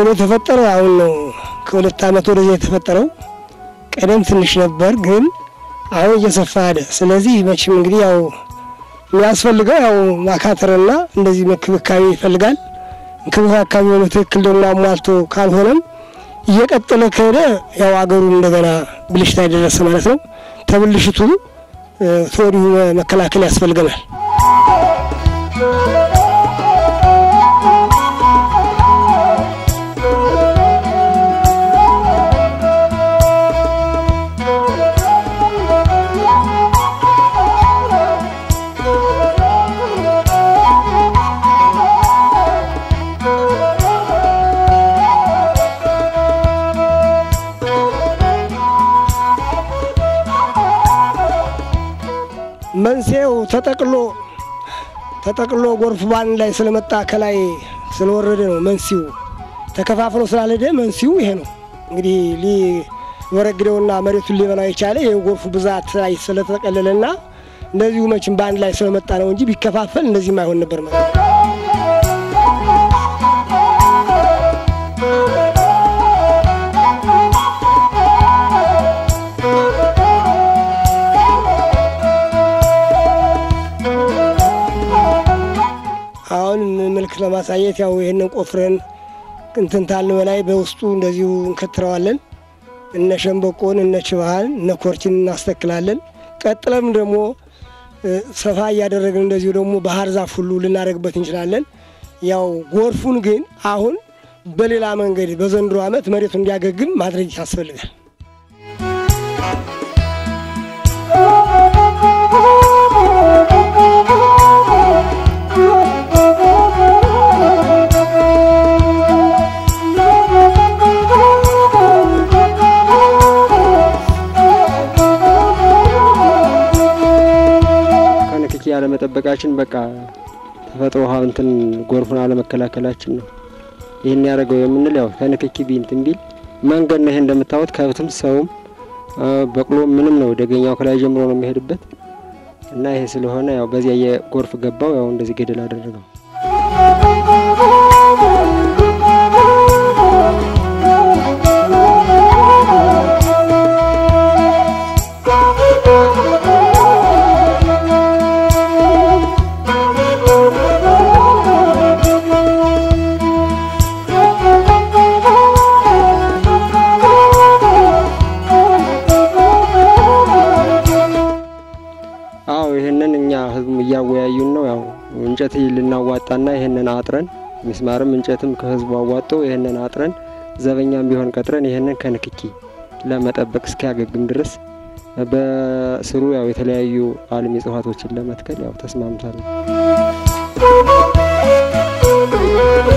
ችግሩ የተፈጠረው አሁን ነው። ከሁለት ዓመት ወደዚህ የተፈጠረው ቀደም ትንሽ ነበር፣ ግን አሁን እየሰፋ ሄደ። ስለዚህ መቼም እንግዲህ ያው የሚያስፈልገው ያው ማካተርና እንደዚህ እንክብካቤ ይፈልጋል። እንክብካቤ ሆነ ትክክል ደግሞ አሟልቶ ካልሆነም እየቀጠለ ከሄደ ያው አገሩ እንደገና ብልሽታ የደረሰ ማለት ነው። ተብልሽቱ ተወዲሁ መከላከል ያስፈልገናል። መንስኤው ተጠቅሎ ተጠቅሎ ጎርፍ ባንድ ላይ ስለመጣ ከላይ ስለወረደ ነው። መንስኤው ተከፋፍሎ ስላልሄደ መንስኤው ይሄ ነው። እንግዲህ ሊወረግደውና መሬቱን ሊበላው የቻለ ይሄ ጎርፉ ብዛት ላይ ስለተጠቀለለና እንደዚሁ መቼም በአንድ ላይ ስለመጣ ነው እንጂ ቢከፋፈል እንደዚህም አይሆን ነበር ማለት ነው። አሁን ምልክት ለማሳየት ያው ይህንን ቆፍረን እንትን ታልን በላይ በውስጡ እንደዚሁ እንከትረዋለን። እነ ሸንበቆን እነ ችባህን እነ ኮርችን እናስተክላለን። ቀጥለም ደግሞ ሰፋ እያደረግን እንደዚሁ ደግሞ ባህር ዛፍ ሁሉ ልናደርግበት እንችላለን። ያው ጎርፉን ግን አሁን በሌላ መንገድ በዘንድሮ ዓመት መሬቱ እንዲያገግም ማድረግ ያስፈልጋል። ከንክኪ ያለመጠበቃችን በቃ ተፈጥሮ ውሃ እንትን ጎርፉን አለመከላከላችን ነው። ይህን ያደረገው የምንል ያው ከንክኪ ቢንትን ቢል መንገድ ነው። ይሄ እንደምታዩት ከብትም ሰውም በቅሎ ምንም ነው ደገኛው ከላይ ጀምሮ ነው የሚሄድበት እና ይሄ ስለሆነ ያው በዚያ የጎርፍ ገባው ያው እንደዚህ ገደል አደረገው። አዎ ይህንን እኛ ህዝቡም እያወያዩን ነው። ያው እንጨት ልናዋጣና ይህንን አጥረን ሚስማርም እንጨትም ከህዝቡ አዋጦ ይህንን አጥረን ዘበኛም ቢሆን ቀጥረን ይህንን ከንክኪ ለመጠበቅ እስኪያገግም ድረስ በስሩ ያው የተለያዩ አልሚ እጽዋቶችን ለመትከል ያው ተስማምቷል።